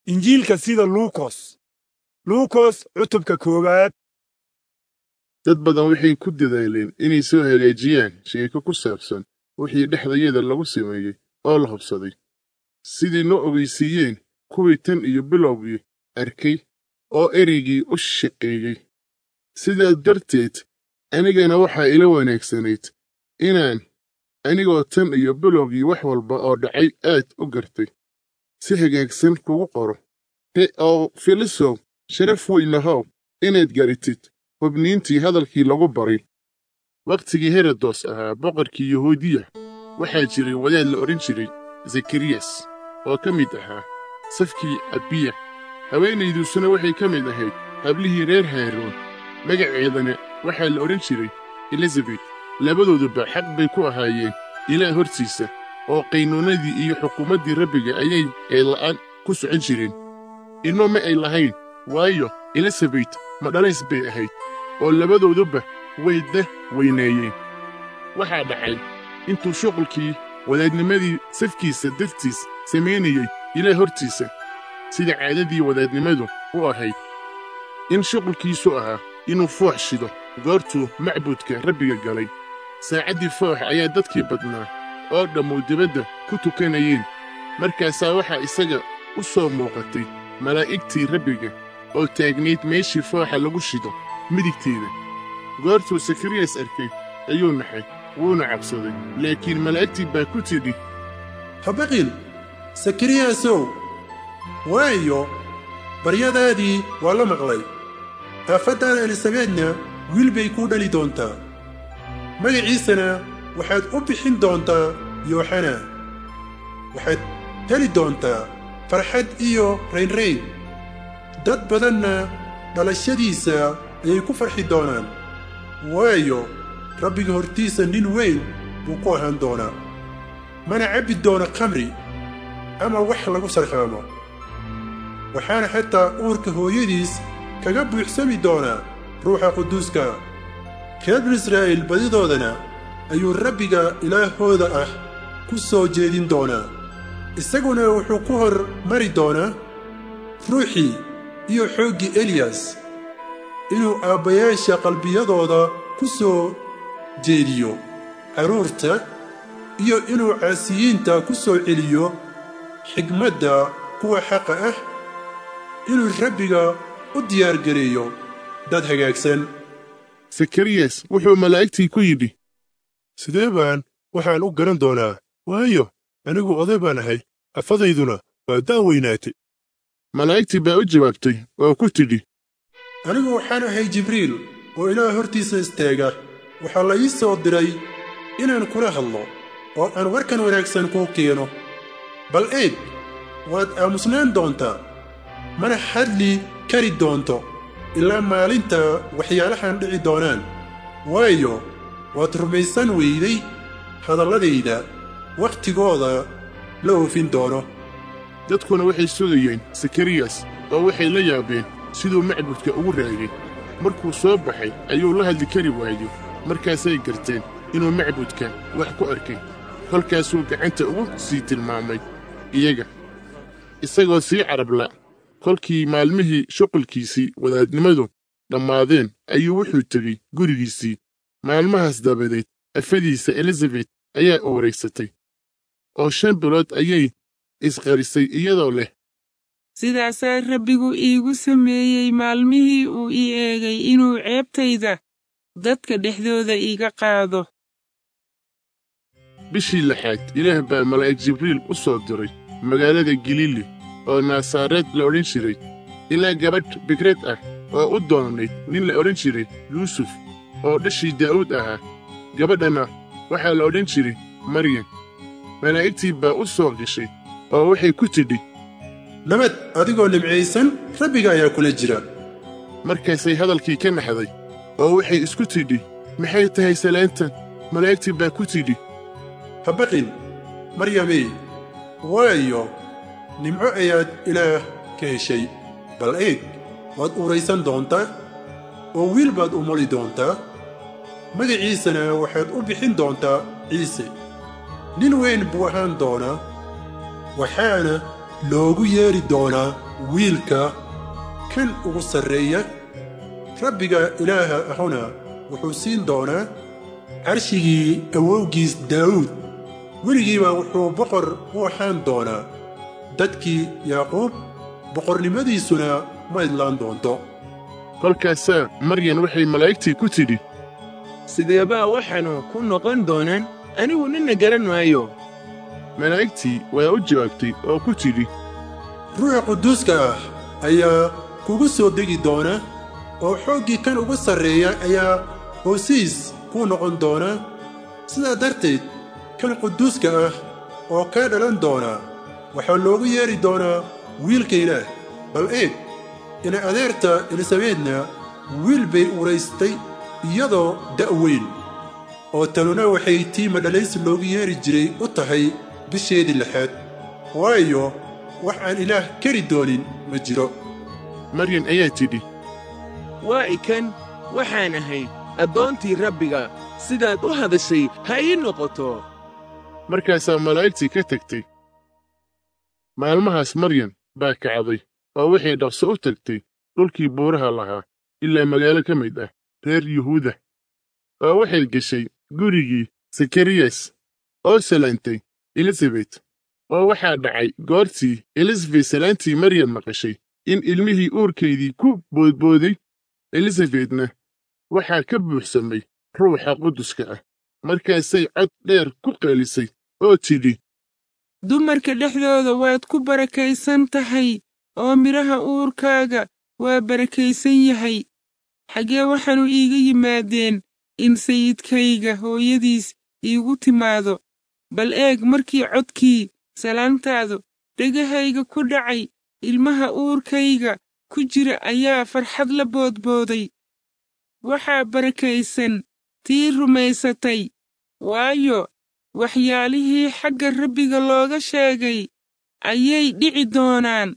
injiilka sida luukos luukos cutubka koowaad dad badan waxay ku dadaaleen inay soo hagaajiyaan sheeko ku saabsan wixii dhexdayada lagu sameeyey oo la hubsaday sidii noo ogeysiiyeen kuwii tan iyo bilowgii arkay oo ereygii u shaqeeyey sidaas darteed anigana waxaa ila wanaagsanayd inaan anigoo tan iyo bilowgii wax walba oo dhacay aad u gartay si hagaagsan kugu qoro he oo filisow sharaf weynahow inaad garatid hubniintii hadalkii lagu baray wakhtigii herodos ahaa boqorkii yahuudiya waxaa jiray wadaad la odhan jiray zakariyas oo ka mid ahaa safkii abiya haweenayduusuna waxay ka mid ahayd hablihii reer haaroon magaceedana waxaa la odhan jiray elizabet labadooduba xaq bay ku ahaayeen ilaah hortiisa oo qaynuunadii iyo xukuumaddii rabbiga ayay eella'aan ku socon jireen inno ma ay lahayn waayo elizabet madhalays bay ahayd oo labadooduba way da weyneeyeen waxaa dhacay intuu shuqulkii wadaadnimadii safkiisa dartiis samaynayey ilaah hortiisa sida caadadii wadaadnimadu u ahayd in shuqulkiisu ahaa inuu foox shido goortuu macbudka rabbiga galay saacaddii foox ayaa dadkii badnaa oo dhammu dibadda ku tukanayeen markaasaa waxaa isaga u soo muuqatay malaa'igtii rabbiga oo taagnayd meeshii fooxa lagu shido midigteeda goortuu sakariyas arkay ayuu naxay wuuna cabsaday laakiin malaa'igtii baa ku tidhi habaqin sakariyasow waayo baryadaadii waa la maqlay aafaddaada elisabeedna wiil bay kuu dhali doontaa magaciisana waxaad u bixin doontaa yooxana waxaad heli doontaa farxad iyo raynrayn dad badanna dhalashadiisa ayay ku farxi doonaan waayo rabbiga hortiisa nin weyn buu ku ahaan doonaa mana cabbi doona khamri ama wax lagu sarkhaamo waxaana xataa uurka hooyadiis kaga buuxsami doonaa ruuxa quduuska reer binu israa'iil badidoodana ayuu rabbiga ilaahooda ah ku soo jeedin doonaa isaguna wuxuu ku hor mari doonaa ruuxii iyo xooggii eliyas inuu aabbayaasha qalbiyadooda ku soo jeediyo carruurta iyo inuu caasiyiinta ku soo celiyo xigmadda kuwa xaqa ah inuu rabbiga u diyaargareeyo dad hagaagsan sakariyas wuxuu malaa'igtii ku yidhi sidee baan waxaan u garan doonaa waayo anigu oday baan ahay afadayduna waa daaweynaatay malaa'igtii baa u jawaabtay oo ku tidhi anigu waxaan ahay jibriil oo ilaah hortiisa istaaga waxaa la ii soo diray inaan kula hadlo oo aan warkan wanaagsan kuu keeno bal eeg waad aamusnaan doontaa mana hadli kari doonto ilaa maalinta waxyaalahan dhici doonaan waayo waad rumaysan weyday hadalladayda wakhtigooda la oofin doono dadkuna waxay sugayeen sakariyas oo waxay la yaabeen siduu macbudka ugu raagay markuu soo baxay ayuu la hadli kari waayo markaasay garteen inuu macbudka wax ku arkay kolkaasuu gacanta ugu sii tilmaamay iyaga isagoo sii carabla kolkii maalmihii shuqulkiisii wadaadnimadu dhammaadeen ayuu wuxuu tegey gurigiisii maalmahaas dabadeed afadiisa elizabet ayaa uuraysatay oo shan bilood ayay isqarisay iyadoo leh sidaasaa rabbigu iigu sameeyey maalmihii uu ii eegay inuu ceebtayda dadka dhexdooda iiga qaado bishii lixaad ilaah baa malaa'ig jibriil u soo diray magaalada galiili oo naasareed la odhan jiray ilaa gabadh bikreed ah oo u doonayd nin la odhan jiray yuusuf oo dhashii daa'uud ahaa gabadhana waxaa la odhan jiray maryam malaa'igtii baa u soo gashay oo waxay ku tidhi nabad adigoo nimcaysan rabbiga ayaa kula jira markaasay hadalkii ka naxday oo waxay isku tidhi maxay tahay salaantan malaa'igtii baa ku tidhi habaqin maryamey waayo nimco ayaad ilaah ka heshay bal eeg waad uuraysan doontaa oo wiil baad u moli doontaa magaciisana waxaad u bixin doontaa ciise nin weyn buu ahaan doonaa waxaana loogu yeedhi doonaa wiilka kan ugu sarreeya rabbiga ilaaha ahuna wuxuu siin doonaa carshigii awowgiis daawuud weligiiba wuxuu boqor u ahaan doonaa dadkii yaaquub boqornimadiisuna ma idlaan doonto kolkaasaa maryan waxay malaa'igtii ku tidhi sideebaa waxaanu ku noqon doonaan anigu ninna garan maayo malaa'igtii waa u jawaabtay oo ku tidhi ruuxa quduuska ah ayaa kugu soo degi doona oo xooggii kan ugu sarreeya ayaa hoosiis kuu noqon doona sidaa darteed kan quduuska ah oo kaa dhalan doona waxaa loogu yeedhi doonaa wiilka ilaah bal eeg ina adeerta elisabeedna wiil bay uraystay iyadoo da' weyn oo tanuna waxay tii madhalaysi loogu yeedhi jiray u tahay bisheedii lixaad waayo wax aan ilaah keri doonin ma jiro maryan ayaa tidhi waa ikan waxaan ahay addoontii rabbiga sidaad u hadashay ha ii noqoto markaasaa malaa'igtii ka tagtay maalmahaas maryan baa kacday oo waxay dhaqso u tagtay dhulkii buuraha lahaa ilaa magaalo ka mid ah reer yuhuuda oo waxay geshay gurigii sakariyas oo salaantay elisabet oo waxaa dhacay goortii elisabet salaantii maryan maqashay in ilmihii uurkeydii ku boodbooday elisabetna waxaa ka buuxsamay ruuxa quduska ah markaasay cod dheer ku qeelisay oo tidhi dumarka dhexdooda waad ku barakaysan tahay oo midhaha uurkaaga waa barakaysan yahay xaggee waxaanu iiga yimaadeen in sayidkayga hooyadiis iigu timaado bal eeg markii codkii salaantaadu dhegahayga ku dhacay ilmaha uurkayga ku jira ayaa farxad la boodbooday waxaa barakaysan tii rumaysatay waayo waxyaalihii xagga rabbiga looga sheegay ayay dhici doonaan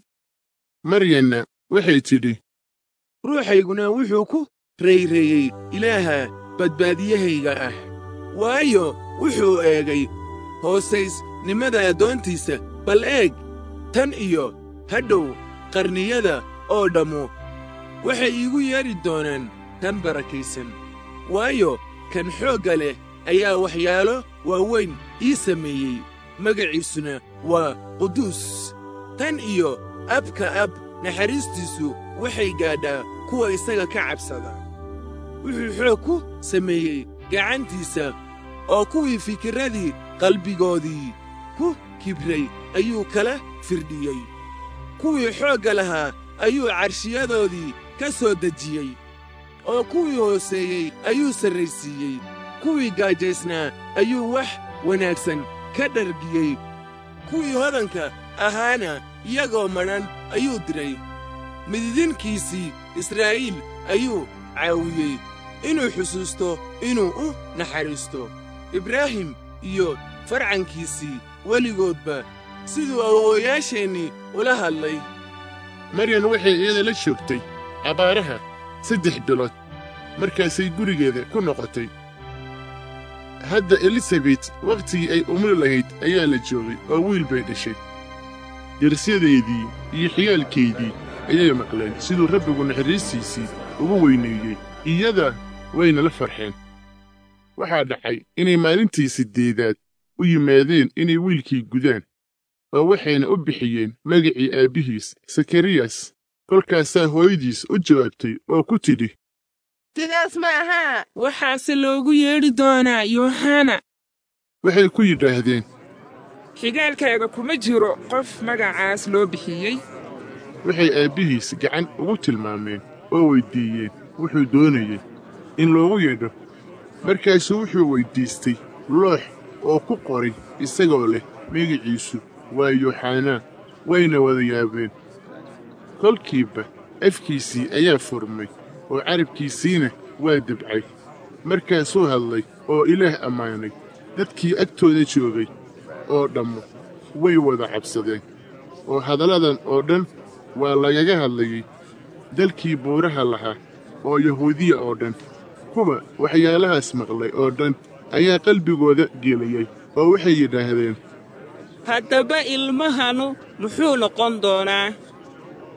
maryanna waxay tidhi ruuxayguna wuxuu ku rayreeyey ilaaha badbaadiyahayga ah waayo wuxuu eegay hoosaysnimada addoontiisa bal eeg tan iyo hadhow qarniyada oo dhammu waxay iigu yeedhi doonaan tan barakaysan waayo kan xoogga leh ayaa waxyaalo waaweyn ii sameeyey magaciisuna waa quduus tan iyo abka ab naxariistiisu waxay gaadhaa kuwa isaga ka cabsada wuxuu xoog ku sameeyey gacantiisa oo kuwii fikirradii qalbigoodii ku kibray ayuu kala firdhiyey kuwii xoogga lahaa ayuu carshiyadoodii ka soo dejiyey oo kuwii hooseeyey ayuu sarraysiiyey kuwii gaajaysnaa ayuu wax wanaagsan ka dhargiyey kuwii hodanka ahaana iyagoo madhan ayuu diray mididinkiisii israa'iil ayuu caawiyey inuu xusuusto inuu u naxariisto ibraahim iyo farcankiisii weligoodba siduu awoowayaasheennii ula hadlay maryan waxay iyada la joogtay abaaraha saddex bilood markaasay gurigeeda ku noqotay hadda elisabet wakhtigii ay umri lahayd ayaa la joogay oo wiil bay dhashay dersyadeedii iyo xiyaalkeydii ayay maqleen siduu rabbigu naxariistiisii ugu weyneeyey iyada wayna la farxeen waxaa dhacay inay maalintii siddeedaad u yimaadeen inay wiilkii gudaan oo waxayna u bixiyeen magacii aabbihiis sakariyas kolkaasaa hooyadiis u jawaabtay oo ku tidhi sidaas ma ahaa waxaase loogu yeedhi doonaa yooxana waxay ku yidhaahdeen xigaalkaaga kuma jiro qof magacaas loo bixiyey waxay aabbihiis gacan ugu tilmaameen oo weyddiiyeen wuxuu doonayey in loogu yeedho markaasuu wuxuu weyddiistay loox oo ku qoray isagoo leh magiciisu waa yooxanaa wayna wada yaabeen kolkiiba afkiisii ayaa furmay oo carabkiisiina waa debcay markaasuu hadlay oo ilaah ammaanay dadkii agtooda joogay oo dhammu way wada cabsadeen oo hadalladan oo dhan waa lagaga hadlayey dalkii buuraha lahaa oo yahuudiya oo dhan kuwa waxyaalahaas maqlay oo dhan ayaa qalbigooda geliyey oo waxay yidhaahdeen haddaba ilmahanu muxuu noqon doonaa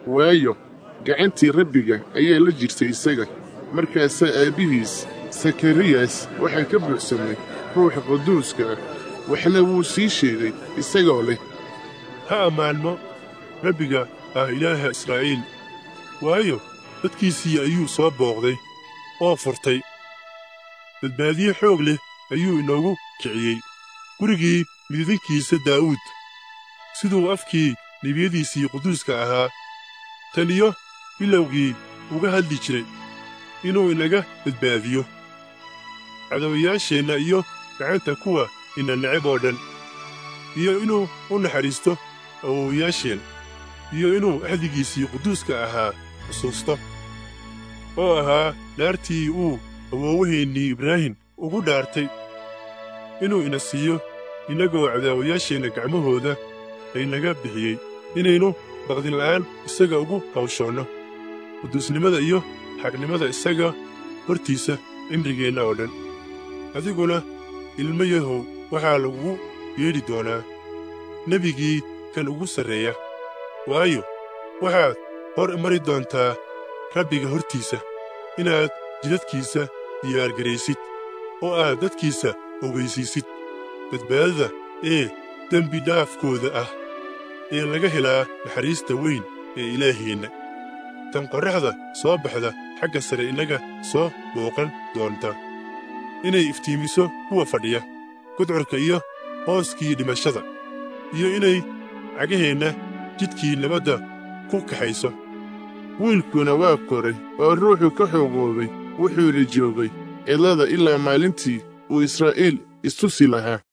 waayo gacantii rabbiga ayaa la jirtay isaga markaasaa aabbihiis sakariyas waxaa ka buuxsamay ruuxa quduuska ah waxna wuu sii sheegay isagoo leh ha ammaanmo rabbiga ah ilaaha israa'iil waayo dadkiisii ayuu soo booqday oo furtay badbaadiye xoog leh ayuu inoogu kiciyey gurigii mididinkiisa daa'uud siduu afkii nebiyadiisii quduuska ahaa tan iyo bilowgii uga hadli jiray inuu inaga badbaadiyo cadawayaasheenna iyo gacanta kuwa ina neceb oo dhan iyo inuu u naxariisto awowayaasheen iyo inuu axdigiisii quduuska ahaa xusuusto oo ahaa dhaartii uu awoowaheennii ibraahim ugu dhaartay inuu ina siiyo innagoo cadaawayaasheenna gacmahooda laynaga bixiyey inaynu baqdinla'aan isaga ugu hawshoonno quduusnimada iyo xaqnimada isaga hortiisa cimrigeenna oo dhan adiguna ilmo yahow waxaa lagugu yeedhi doonaa nebigii kan ugu sarreeya waayo waxaad hor mari doontaa rabbiga hortiisa inaad jidadkiisa diyaargaraysid oo aad dadkiisa ogaysiisid badbaadada ee dembi dhaafkooda ah ee laga helaa naxariista weyn ee ilaaheenna tan qorraxda soo baxda xagga sare innaga soo booqan doonta inay iftiimiso kuwa fadhiya gudcurka iyo hooskii dhimashada iyo inay cagaheenna jidkii nabadda ku kaxayso wiilkuna waa koray oo ruuxu ka xoogoobay wuxuuna joogay cidlada ilaa maalintii uu israa'iil istusi lahaa